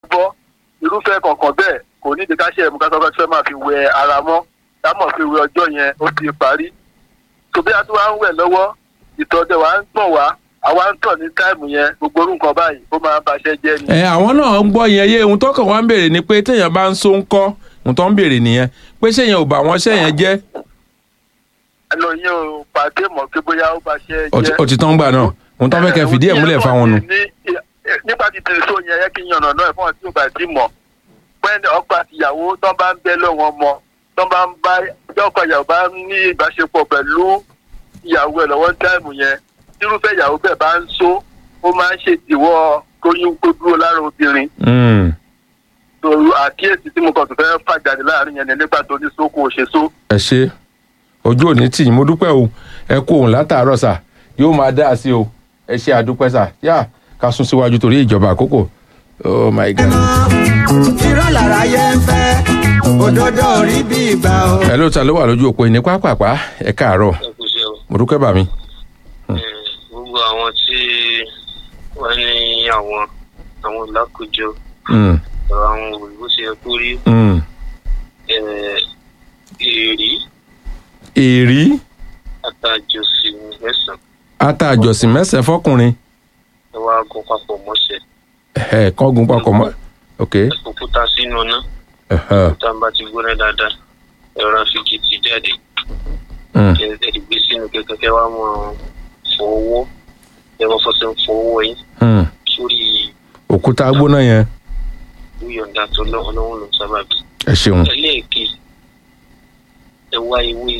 bọ́ irúfẹ́ kọ̀ọ̀kan bẹ́ẹ̀ kò ní ìdíkàṣẹ́ ẹ̀mú kásán fẹ́ máa fi wẹ ara mọ́ dámọ̀ fi wẹ ọjọ́ yẹn ó ti parí tó bí a tún wá ń wẹ̀ lọ́wọ́ ìtọ́jú wa ń gbọ̀n wá àwa ń tọ̀ ní táìmù yẹn gbogbo orú nǹkan báyìí ó máa ń baṣẹ́ jẹ́ ni. ẹ àwọn náà ń gbọ́ yẹn yé ohun tọkàn wá ń béèrè ni pé téèyàn bá ń so ń kọ́ ohun tó ń béèrè nìyẹn pé séèyàn ò bá wọn sẹ́yìn jẹ́ ẹnu yín ò pàdé mọ̀ pé bóyá ó baṣẹ́ ó ti- jẹ́. ó ti tán gbà náà ohun tó fẹ́ kẹ́ fìdí ẹ̀ múlẹ̀ fáwọn nù. Ní- nípa ti tẹ̀lé tó yẹn yẹ kí n yànnà náà fún ọtí òbá tí mọ̀ pẹ́ẹ́nì ọkọ àti ìyàwó tó bá ń bẹ́ lọ́wọ́ ọmọ tó bá ń bá tí ọkọ ìyàwó bá ní ìbáṣepọ̀ pẹ̀lú ìyàwó ẹ̀ lọ́wọ́ táìmù yẹn tírúfẹ́ ìyàwó bẹ́ẹ̀ bá ń so ó máa ń ṣèdíwọ́ kóyún kó dúró lára obìnrin Mm, torí àkíyèsí tí mo kàn tó fẹ́ fà jáde láàrin yẹn ni nígbà tó ní sóko òṣèso ẹ ṣe ojú òní tì yín mo dúpẹ́ o ẹ kú òun látàárọ̀ sà yóò máa dá a sí o ẹ ṣe àdúpẹ́ sà yá ká sún síwájú torí ìjọba àkókò oh my god. irọ́ lára yẹ ń fẹ́ òdodo rí bí ìgbà o. ẹ ló ta ló wà lójú òpó ìní pápápá ẹ káàárọ̀ ẹ kú iṣẹ́ o. mo dúpẹ́ bà mí. Eh, gbogbo àwọn tí wọ́n ní àwọn àwọn lákòjọ Mm, ọ̀rọ̀ àwọn òyìnbó ṣe yẹ kó rí mm. eh, èrí èrí àtàjọsí mẹ́sàn-án ata àjọsìn mẹ́sàn-án fọkùnrin ẹ wá gun papọ̀ mọ́ṣẹ́ ẹ kángun papọ̀ mọ́ ok ẹ fòkúta sínú iná ẹhẹ́, òkúta bá ti gbóná dáadáa ẹ̀rọ àfikìtì jáde mm, ẹ ẹ gbé sínú kẹ̀kẹ́ kẹ́ wá mọ̀ fọ owó ẹ wọ́n fọṣẹ fọ owó yín mm. sórí òkúta gbóná yẹn yíyọ̀ǹda tó lọ́wọ́ lọ́wọ́ ló ń sábàbí. ẹ ṣeun ẹlẹ́ẹ̀kejì ẹ wá ewé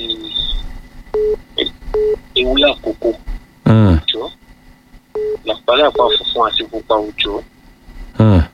ewé àkókò Mm, òjò làpálàpá funfun àti pupa òjò mm,